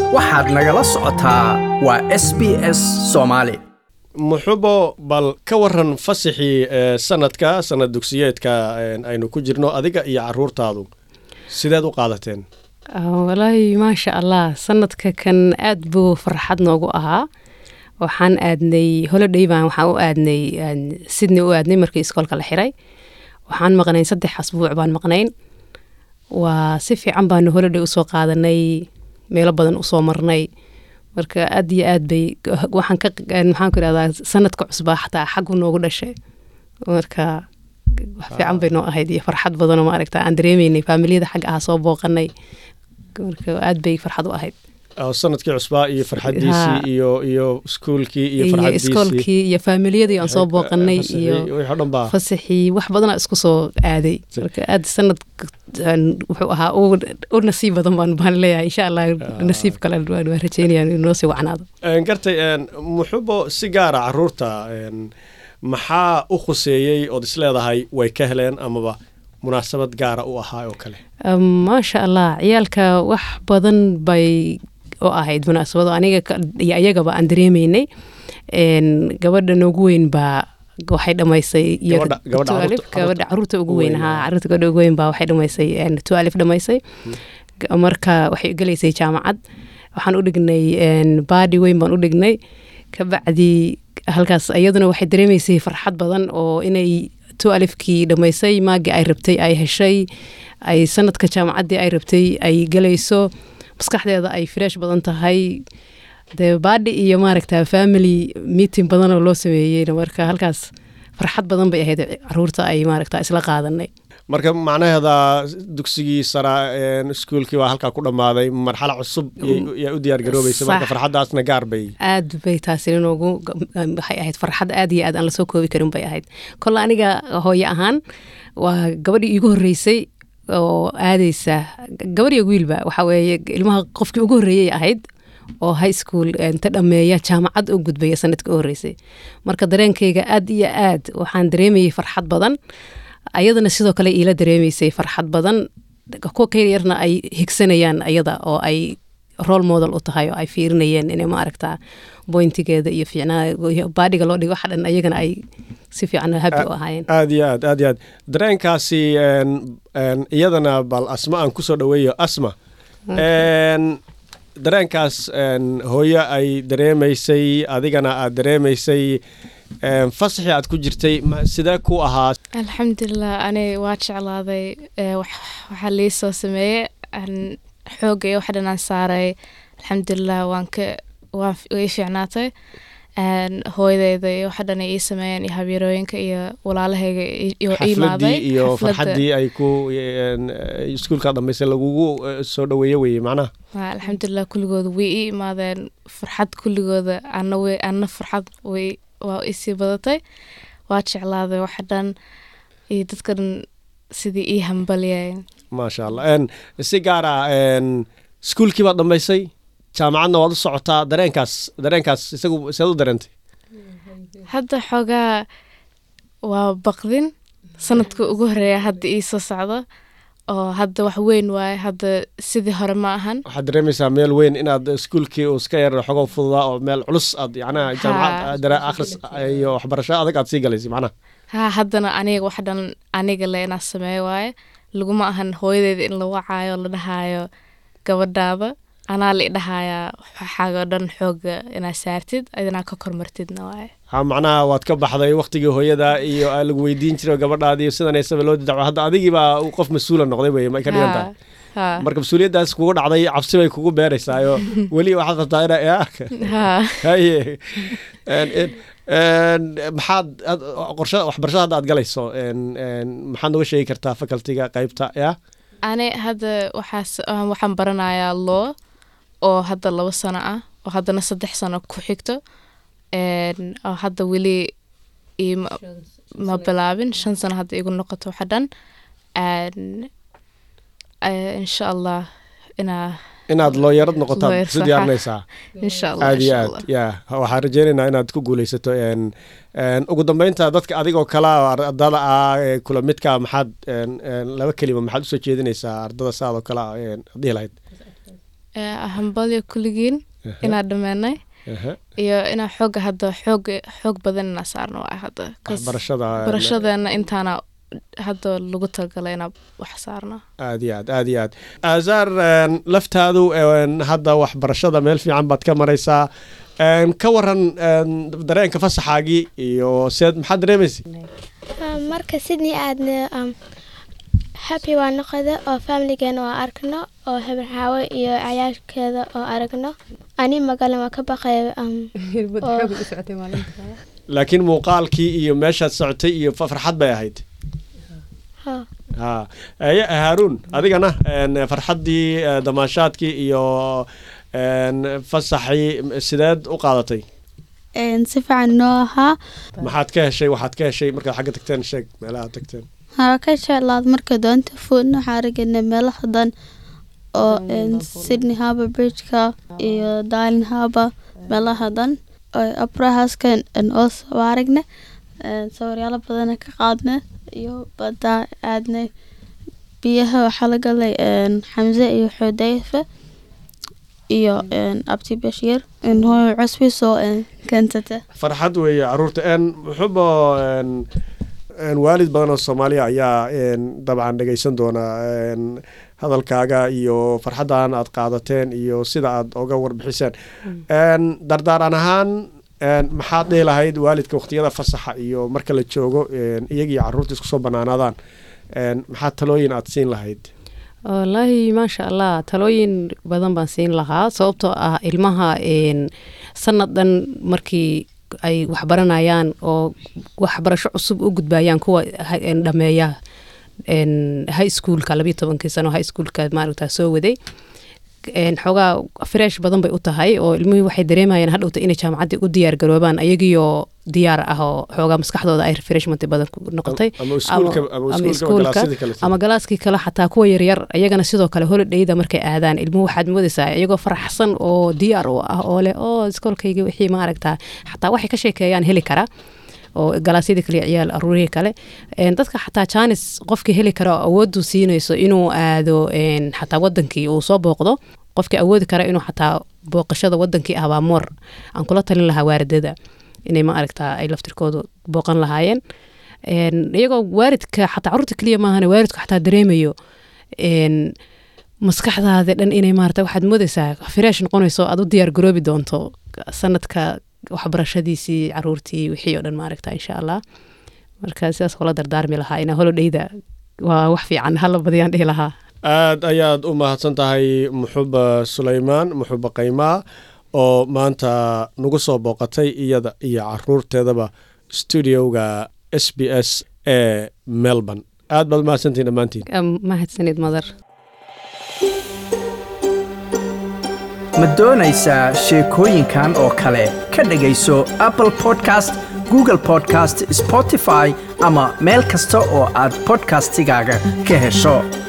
waxaad nagala socotaa waa s b s soomaali muxubo bal ka waran fasaxii ee sanadka sanad dugsiyeedka een, aynu ku jirno adiga iyo caruurtaadu sideed u qaadateen walaahi maasha allah sanadka kan aad buu farxad noogu ahaa waxaan aadnay holiday baan waxaan u aadnay aan sydney u aadnay markii iskoolka la xiray waxaan maqnayn saddex asbuuc baan maqnayn waa si fiican baanu holiday usoo qaadanay meelo badan usoo marnay marka aad iyo aad bay waxaan ka maxaan ku irahdaa sanadka cusbaa xataa xaggu noogu dhashay marka wax fiican bay noo ahayd iyo farxad badanoo maaragta aan dareemaynay faamiliyada xagga ah soo booqanay marka aad bay farxad u ahayd oo sanadkii cusbaa iyo farxadiisii Ha. iyo iyo iskuulkii iyo iyo farxadiisii iskoolkii iyo faamiliyadii aan soo booqanay fasaxii, iyo wixii oo dhan baa fasaxii wax badanaa isku soo aaday marka aad sanad wuxuu ahaa u u nasiib badan baan baan leeyahay insha allah nasiib kale waan waan rajeynaya inuu noo sii wacnaado Een, gartay een, muxubo si gaara caruurta een, maxaa u khuseeyey ood isleedahay way ka heleen amaba munaasabad gaara u ahaa oo kale Um, maasha allah ciyaalka wax badan bay u ahayd munaasabado aniga ka- iyo ayagaba aan dareemaynay Een, gabadha noogu weyn baa waxay dhamaysay iyo Gabadha- gabadha two alif, caruurta- gabadha caruurta ugu weyn weyn, ha ah. caruurta gabadha ugu weyn baa waxay dhamaysay een, two alif dhamaysay G- marka waxay gelaysay jaamacad waxaan u dhignay een, baadi weyn baan u dhignay kabacdi halkaas iyaduna waxay dareemaysay farxad badan oo inay two alifkii dhamaysay maagii ay rabtay ay heshay ay sanadka jaamacaddii ay rabtay ay gelayso maskaxdeeda ay fresh badan tahay dee baadhi iyo maaragta family meeting badan oo loo sameeyeyna marka halkaas farxad badan bay ahayd caruurta ay maaragta isla qaadanay marka macnaheeda dugsigii sara een, iskuulkii waa halkaa ku dhammaaday marxalo cusub yay- yaa u diyaar garoobaysa marka Sax. farxaddaasna gaar bay aad bay taasi noogu waxay ahayd farxad aad iyo aad aan lasoo koobi karin bay ahayd kolle aniga hooye ahaan waa gabadhii iigu horreysay oo aadeysa gabar iyo wiilba waxa weeye ilmaha qofkii ugu horreeyay ahayd oo high school inta dhammeeya jaamacad u gudbaya sanadka u horreysay marka dareenkayga aad iyo aad waxaan dareemayay farxad badan ayadana sidoo kale iila dareemaysay farxad badan kuwa ka yaryarna ay higsanayaan ayada oo ay role model u tahay oo ay fiirinayeen inay maaragtaa bointigeeda iyo fiicnaa baadhiga loo dhigo waxa dhan ayagana ay si fiican happy u ahaayeen aad iyo aad aad iyo aad dareenkaasi een, een, iyadana bal asma aan kusoo dhaweeyo asma Een, dareenkaas een, hooyo ay dareemaysay adigana aad dareemaysay een, fasaxii aad ku jirtay ma- sidee ku ahaa alxamdulilah ani waa jeclaaday ee, wax- waxaa lii soo sameeyey aan xooga iyo wax dhan aan saaray alxamdulilah waan ka waan f- way ii fiicnaatay Een, hooyadeyda iyo waxa dhan ay ii sameeyeen iyo habyarooyinka iyo walaalahayga i- iyo ii imaaday xafladii iyo Xafladda. farxaddii ay ku een, eh, iskuulka dhammaysay lagugu eh, soo dhaweeye weye macnaha Waa, alxamdulilah kulligooda way ii imaadeen farxad kulligooda ana way ana farxad way waa isii badatay waa jeclaaday waxa dhan iyo dadka dhan sidii ii hambalyeen maasha allah Een, si gaar ah een, iskuulkii baad dhammaysay jaamacadna waad u socotaa dareenkaas dareenkaas isagu seed u dareentay hadda xoogaa waa baqdin sanadka ugu horeeya hadda ii soo socdo oo hadda wax weyn waaye hadda sidii hore ma ahan waxaad dareemaysaa meel weyn inaad iskuulkii uu iska yar xogo fududaa oo meel culus aad yacnaha jaamacad dara akhris iyo waxbarasho adag aad sii galaysay macnaha ha haddana aniga wax dhan aniga le inaa sameeyo waaye laguma ahan hooyadeeda in la wacaayo la dhahaayo gabadhaada anaa la idhahayaa waxaago dhan xooga inaa saartid idinaa ka kormartidna waaye ha macnaha waad ka baxday waktigii hooyada iyo aa lagu weydiin jiray oo gabadhaadii sidaneysaba loo didacwo hadda adigiibaa uu qof mas-uula noqday weye ma ka dhigan tahay ha marka mas-uuliyaddaas kugu dhacday cabsi bay kugu beeraysaayo weli waxaad rabtaa ina yaa ha haye Een, een, een, maxaad ad- qorshe waxbarashada hadda aad galayso een, een, maxaad noga sheegi kartaa facultiga qaybta ya ani hadda waxaas ah, waxaan baranayaa law oo hadda labo sano ah oo haddana saddex sano ku xigto Een, oo hadda weli ima ma bilaabin shan sano hadda igu noqoto waxa dhan Een, eh, insha allah inaa inaad looyarad noqotaad Lawyer, isu saxa. diyaarinaysaa insha allah aad iyo insha aad allah ya waxaan rajeynaynaa inaad ku guuleysato een, een, ugu dambeynta dadka adigoo kala ardada ah ee kula midka maxaad een, een, laba kelima maxaad usoo jeedinaysaa ardada saadoo kale ah een, dhihi lahayd ee, hambalyo kulligiin Aha. inaan dhammaanay Aha. iyo inaan xooga hadda xoog xoog badan inaan saarno waa hadda 'cause waxbarashada barashadeena intaana hadda lagu talagalay inaan wax saarno aad iyo aad aad iyo aad azaar een, laftaadu een, hadda waxbarashada meel fiican baad ka maraysaa Een, ka waran een, dareenka fasaxaagii iyo seed maxaad dareemaysa Um, marka sydney aadna um, happy waa noqoda oo familigeena waa arkno oo habarxaawo iyo cayaarkeeda oo aragno ani magalan waa ka baqay um, laakiin muuqaalkii iyo meeshaad socotay iyo fa- farxad bay ahayd ha. ha eye haaruun adigana een, farxaddii eh, damaashaadkii iyo een, fasaxii sideed u qaadatay si fiican noo ahaa maxaad ka heshay waxaad ka heshay markaad xagga tagteen sheeg meelaha aad tagteen haa ka jeclaad marka doonta fuudna waxaa aragnay meelaha dan oo een, sydney harbour bridgeka iyo darling harbour meelaha dan oo abrahaska also waa aragnay Een, sawiryaalo badana ka qaadnay iyo badaa aadnay biyaha waxaa la galay een, xamse iyo xudayfa iyo een, abti bashiir in hooyo cusbi soo een, keensata farxad weeye caruurta een muxuuba een een waalid badan oo soomaaliya ayaa een dabcan dhegaysan doona een hadalkaaga iyo farxaddan aad qaadateen iyo sida aad oga warbixiseen een dardaaran ahaan een maxaad dhihi lahayd waalidka waqtiyada fasaxa iyo marka la joogo een iyagii caruurta isku soo banaanaadaan een maxaa talooyin aad siin lahayd wallaahi maasha allah talooyin badan baan siin lahaa sababtoo ah ilmaha een, sanadan markii ay waxbaranayaan oo waxbarasho cusub u gudbayaan kuwa ha- een, dhameeya een, high schoolka labiyo tobankii sano high schoolka maaragta soo waday een, xoogaa fresh badan bay u tahay oo ilmihii waxay dareemayaan hadhowta inay jaamacaddii u diyaar garoobaan ayagiioo diyaar ah oo xoogaa maskaxdooda ay refreshment badan ku noqotay ama iskuulka ama ama iskuulka iskuulka, galaasyada kale ama galaaskii kale xataa kuwa yaryar iyagana sidoo kale holidhayda markay aadaan ilmuhu waxaad moodaysaa iyagoo faraxsan oo diyaar u ah oo leh oo iskoolkayga wixii maaragtaa xataa waxay ka sheekeeyaan heli kara oo galaasyadii kale iyo ciyaal aruurihii kale Een, dadka xataa jaanis qofkii heli kara oo awooddu siinayso inuu aado een, xataa wadankii uu soo booqdo qofkii awoodi kara inuu xataa booqashada wadankii ah baa moor aan kula talin lahaa waaridada inay ma aragtaa ay laftirkoodu booqan lahaayeen Een, iyagoo waalidka xataa caruurta keliya maahane waalidku xataa dareemayo een, maskaxdaada dhan inay maarata waxaad moodaysaa fresh noqonayso aad u diyaar garoobi doonto sanadka waxbarashadiisii caruurtii wixii oo dhan maaragta insha allah marka sidaas kula dardaarmi lahaa inaa holodhayda waa wax fiican hala badiyaan dhihi lahaa aad ayaad u mahadsan tahay muxuba sulaymaan muxuba qaymaa oo maanta nagu soo booqatay iyada iyo caruurteedaba stuudioga s b s ee melbourne aad baad mahadsantihin dhammaantiin Am- mahadsanid madar ma doonaysaa sheekooyinkan oo kale ka dhegayso apple podcast google podcast spotify ama meel kasta oo aad podcastigaaga ka hesho